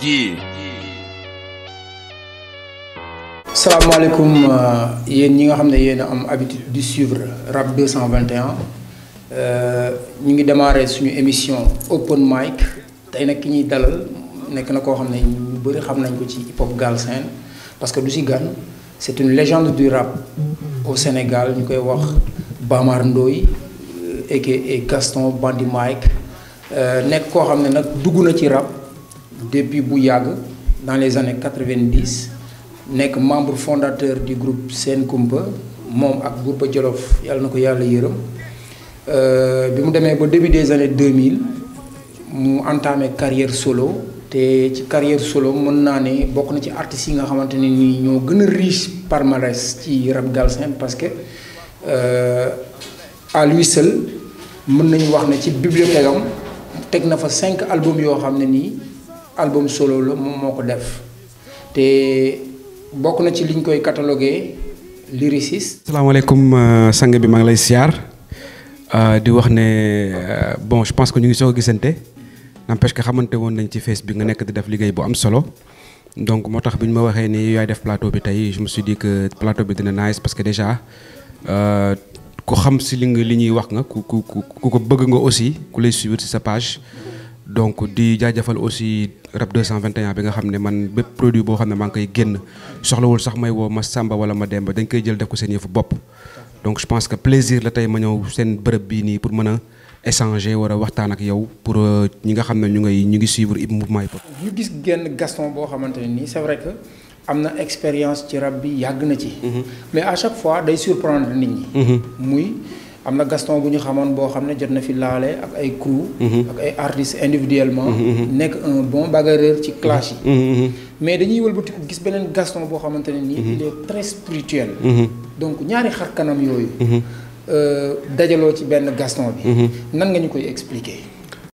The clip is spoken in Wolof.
Yeah. salaamaaleykum yéen ñi nga xam ne yéen a am habitude di suivre rap 221 ñu ngi démarrer suñu émission open mic tey nag ki ñuy dalal nekk na koo xam ne ñu bëri xam nañ ko ci hip hop galsen parce que du si gan c'est une légende du rap au Sénégal ñu koy wax Bamar Ndoye aka Gaston Bandi Mike nekk koo xam ne nag dugg na ci rap depuis bu yàgg dans les années 90 nekk membre fondateur du groupe Sen Kumpa moom ak Bourba Jolof yàlla na ko yàlla yërëm bi mu demee ba début des années 2000 mu entamé carrière solo te ci carrière solo mën naa ne bokk na ci artistes yi nga xamante ne nii ñoo gën a riche palmarès ci rap galsen parce que à lui seul mën nañu wax ne ci bibliothèque am teg na fa cinq albums yoo xam ne nii album solo la moom moo ko def te bokk na ci liñ koy catalogué lyriciste. salaamaaleykum sang bi maa ngi lay siyaar di wax ne bon je pense que ñu ngi soog a gisante n'empêche que xamante woon nañ ci face bi nga nekk di def liggéey bu am solo donc moo tax bi ñu ma waxee ni yaay def plateau bi tey je me suis dit que plateau bi dina nice parce que déjà ku xam si li nga li ñuy wax nga ku ku ku ko bëgg nga aussi ku lay suivre si sa page. donc di jaajëfal aussi rap 221 bi nga xam ne man bépp produit boo xam ne maa ngi koy génn soxlawul sax may woo ma Samba wala ma Demba dañ koy jël def ko seen yëfu bopp. donc je pense que plaisir la tey ma ñëw seen bërëb bii nii pour mën a échanger war a waxtaan ak yow pour ñi nga xam ne ñu ngay ñu ngi suivre hip mouvement hip hop. ñu gis genn Gaston boo xamante ne nii c'est vrai que am na expérience ci rap bi yàgg na ci. mais à chaque fois day surprendre nit ñi. muy. am na Gaston bu ñu xamoon boo xam ne jot na fi laale ak ay crew ak ay artistes individuellement nekk un bon bagarreur ci clash yi mais dañuy wëlbatiku gis beneen Gaston boo xamante ne nii il est très spirituel donc ñaari xar kanam yooyu dajaloo ci benn Gaston bi nan nga ñu koy expliquer